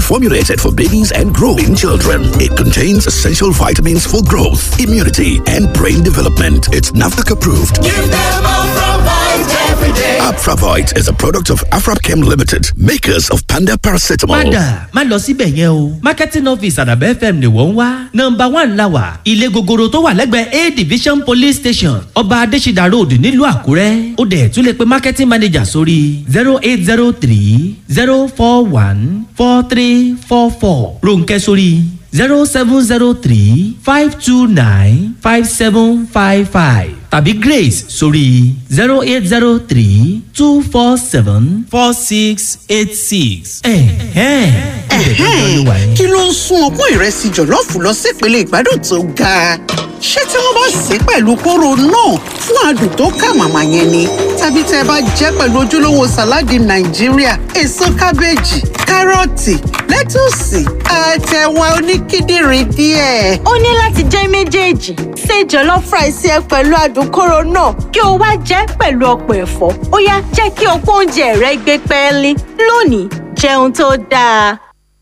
formulated for babies and growing children. It contains essential vitamins for growth, immunity, and brain development. It's NAFDAC approved. Give them Afravite every day. Afravite is a product of Afrapchem Limited, makers of Panda Paracetamol. padà má lọ síbẹ̀ yẹn o marketing office àdàbẹ̀ fm ni wọ́n ń wá nọmba one la wà ilé gogoro tó wà lẹ́gbẹ̀ẹ́ a division police station ọba adésídà road nílùú àkúrẹ́ ó dẹ̀ tún lè pe marketing manager sórí zero eight zero three zero four one four three four four ronkẹ́ sórí zero seven zero three five two nine five seven five five tàbí grace sórí zero eight zero three two four seven four six eight six. ẹ̀hẹ́n ẹ̀hẹ́n ló wà yẹn. kí ló ń sún ọpọ́n ìrẹsì jọ̀lọ́ọ̀fù lọ sípele ìgbádùn tó ga ṣé tí wọ́n bá sè é pẹ̀lú kóró náà fún adùn tó kà màmá yẹn ni tàbí tẹ́ ẹ bá jẹ́ pẹ̀lú ojúlówó sàláàdì nàìjíríà èso kábéèjì kárọ̀tì lẹ́tùsì àtẹ̀wà oníkíndìnrín díẹ̀. ó ní láti jẹ́ méjèèjì ṣe jollof rice ẹ pẹ̀lú adùn kóró náà kí o wá jẹ́ pẹ̀lú ọ̀pọ̀ ẹ̀fọ́ ó yá jẹ́ kí ọ̀pọ̀ oúnjẹ rẹ gbé pẹ́ẹ́lí lónìí jẹun tó dáa.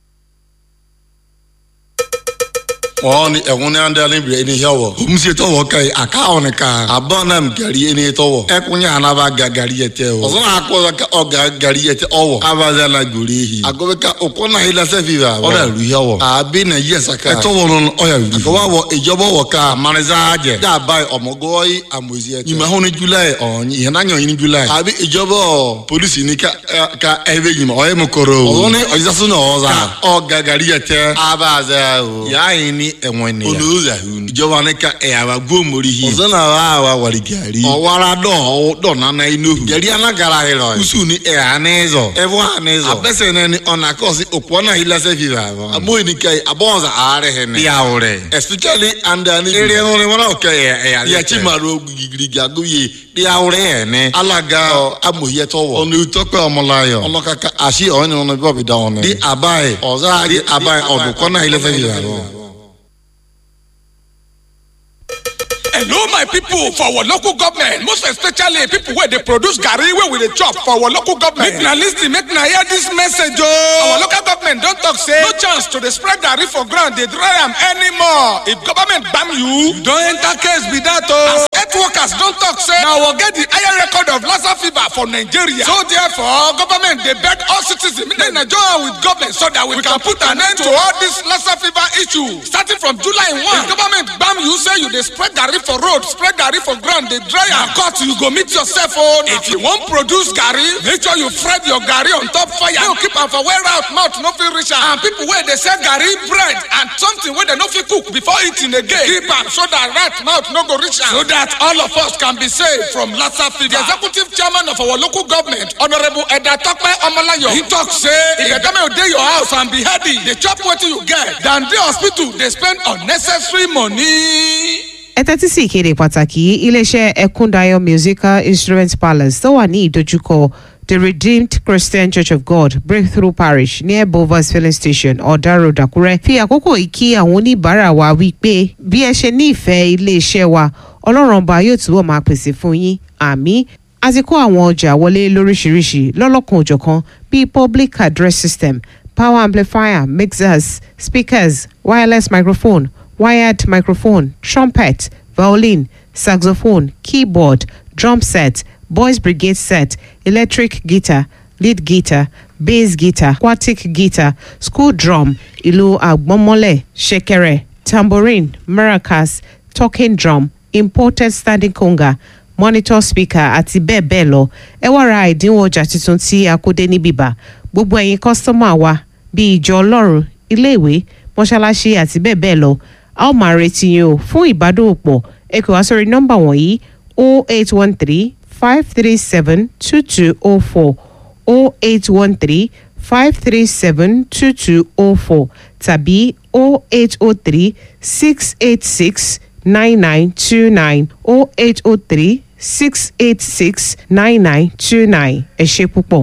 wọn ni ẹkún ní andalẹ bi ẹni yẹ wọ omusie tọwọ ka yi aka wọn ka abọn nam gari ẹni tọwọ ẹkún yẹ anaba ga gari yẹ tẹ o ọsàn akọ ka ọ ga gari yẹ tẹ ọwọ abaza la gori yi agobe ka ọkọ náà yìí lásẹ fi wa ọdọ ìlú yẹ wọ àbí nà yẹ saka ẹtọ wọn nọ ọyà wuli àkọwà wọ ìjọba wọ ká amaniza jẹ dàbà ọmọgọ yìí amosi ẹ tẹ nyìmá hó ni july ọ̀hún yìí náà yàn yìí ni july àbí ìjọba polisi ni ka ka ẹbẹ yìí ma ọyẹ mu kọrọ o ọ̀hún ni ọ̀yẹ́sásún náà ọ̀za ọ ga gari yẹ tẹ abaza o yà á yìí ni ẹ̀wọ̀n ni. olùwòsàn àhùn. ìjọba ní ká ẹ̀ àwa gómori yìí. ọ̀sán náà wà á wà wàlí gàrí. ọ̀wára dọ̀ dọ̀ nana inú. gàrí anagara yìí lọ. kùsù ni ẹ̀ ànẹ́zọ̀. ẹ̀fọ́ ànẹ́zọ̀. abẹ́sẹ̀ náà ni ọ̀nà kọ́sí òpó náà yìí lásẹ̀ fi rà wọ́n. àmọ́ ní ká yìí abọ́nsá àárẹ̀ hẹ̀ ní. ìyàwó rẹ̀. especially andani. eré wọn ni wọn náà kẹ ẹ̀ ẹ̀yà lẹ́tẹ̀. yàtí màrú gírígírí àgóyè ìyàwó rẹ̀ yẹn ní. alága amòyẹtọwọ. ọ̀nà ìtọ́pẹ́ ọmọláyọ̀. ọlọ́kàkà àṣì ọ̀hún ni wọn bí wọ́n fi dá wọn ní. di àbáyé ọ̀zá di àbáyé ọ̀dùnkọ́ náà yìí lẹ́sẹ̀ fi rà wọ́n. hello my people for our local government most especially people wey dey produce garri wey we dey chop for our local government make na lis ten make na hear dis message ooo our local government don talk say no chance to dey spread garri for ground dey dry am anymore if government gbam you you don enter case be that o. as health workers don talk say na our get the higher record of lassa fever for nigeria so therefore government dey beg all citizens make dem join with government so that we can put an end to all this lassa fever issue starting from july one if government gbam you say you dey spread garri for road spread garri for ground dey dry am cut you go meet yourself o if you wan produce garri make sure you fry your garri on top fire no keep am for where out mouth no fit reach am and people wey dey sell garri bread and something wey dem no fit cook before eating again keep am so that rat mouth no go reach am so that all of us can be saved from lassa fever the executive chairman of our local government honourable edda tope omolayo he talk say if the government dey your house and be healthy dey chop wetin you get than dey hospital dey spend unnecessary money. ẹ tẹ́tí sí ìkéde pàtàkì iléeṣẹ́ ẹkúndayọ musical instrument palace tó wà ní ìdojúkọ the redeemed christian church of god breakthrough parish near bovas filling station ọ̀dà road àkúrẹ́ fi àkókò yìí kí àwọn oníbàárà wa wí pé bí ẹ ṣe ní ìfẹ́ iléeṣẹ́ wa ọlọ́run ọba yóò túbọ̀ máa pèsè fún yín àmì a ti kó àwọn ọjà wọlé lóríṣiríṣi lọ́lọ́kan òjọ̀kan bíi public address system power amplifier mixers speakers wireless microphone wired microphone, trumpet, violin, saxophone, keyboard, drum set, boys brigade set, electric guitar, lead guitar, bass guitar, aquatic guitar, school drum, ìlù àgbọ́nmọ́lẹ̀, ṣẹ̀kẹ̀rẹ̀, tambourine, maracas, talking drum, imported standing conga, monitor speaker àti bẹ́ẹ̀ bẹ́ẹ̀ lọ ẹ wá ra ìdínwó ọjà tuntun tí a kó dé ní bíbá gbogbo ẹ̀yin kọ́sítọ́mà wa bíi ìjọ ọlọ́run iléèwé mọ́ṣáláṣí àti bẹ́ẹ̀ bẹ́ẹ̀ lọ a ó máa retí yín o fún ìbádòwòpọ̀ ẹ kò wá sórí nọ́mbà wọ̀nyí o eight one three five three seven two two o four o eight one three five three seven two two o four tàbí o eight o three six eight six nine nine two nine o eight o three six eight six nine nine two nine ẹ ṣe púpọ̀.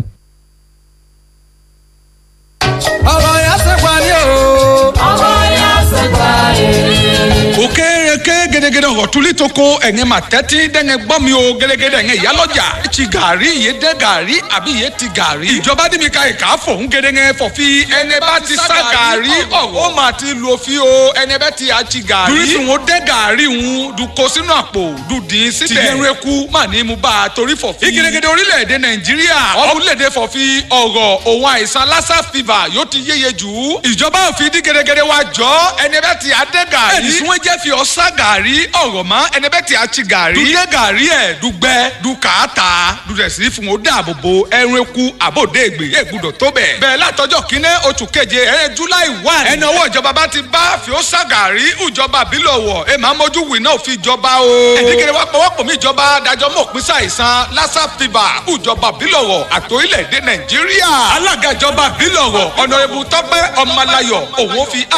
ọ̀rọ̀ yẹn ṣe parí o. ọ̀rọ̀ yẹn ṣe parí. òkè kéèké gẹ́gẹ́dẹ́ ọ̀rọ̀ tuli tó ko ẹ̀yẹn mà tẹ́tí dẹ́ngẹ́ gbọ́ mi o gẹ́gẹ́dẹ́ ẹ̀yẹn ìyálọ́jà ti gàrí iye dẹ́ gàrí àbí iye ti gàrí. ìjọba dì mí ka ìka fòun gẹ́gẹ́ fọ̀fi ẹni bá ti sá gàrí ọ̀rọ̀ ó mà ti lo fi o ẹni bá ti àti gàrí. dùrísì wọn dẹ́ gàrí wọn dùkọ sínú àpò dùdín síbẹ̀. tìyẹnu eku mà ní mu bá a torí fọ̀fi. ìgẹ́gẹ́dẹ́ orílẹ̀-èdè nàìjíríà orílẹ̀-èdè fọ̀fi ọ̀rọ̀ òun àìsàn lassa fever yóò ti yéye jù. ìjọba òfin dí gẹ́gẹ́dẹ́ wa jọ ẹni bá ti àdẹ́ gàrí. ẹni tí wọ́n jẹ́ fi ọ̀sá gàrí ọ̀rọ̀ mọ́ ẹni bẹ́ẹ̀ tí a ti gàrí. dùdẹ́ gàrí ẹ̀ dùgbẹ́ dùkàtà dùdẹ̀sí fún o dáàbò bo ẹrun eku àbòdè ègbè yé gbúdọ̀ tó bẹ̀. bẹ́ẹ̀ látọjọ́ kínní oṣù keje ẹ̀rẹ́ july one. ẹni owó ìjọba bá ti bá fi ó sá gàrí ìjọba bílọ̀wọ̀ ẹ máa mójú wì náà fi jọba o. ẹ̀dígẹ̀rẹ̀ wa pọ̀wọ́pọ̀ mi ìjọba dájọ́ mọ̀ pín sàìsàn lassa fever ìjọba bílọ̀wọ̀ àtòrílẹ̀-èdè nàìjíríà. alága ìjọba bílọ̀wọ̀ ọ̀nà ìbùtọ́pẹ́ ọmọláyọ̀ òun fi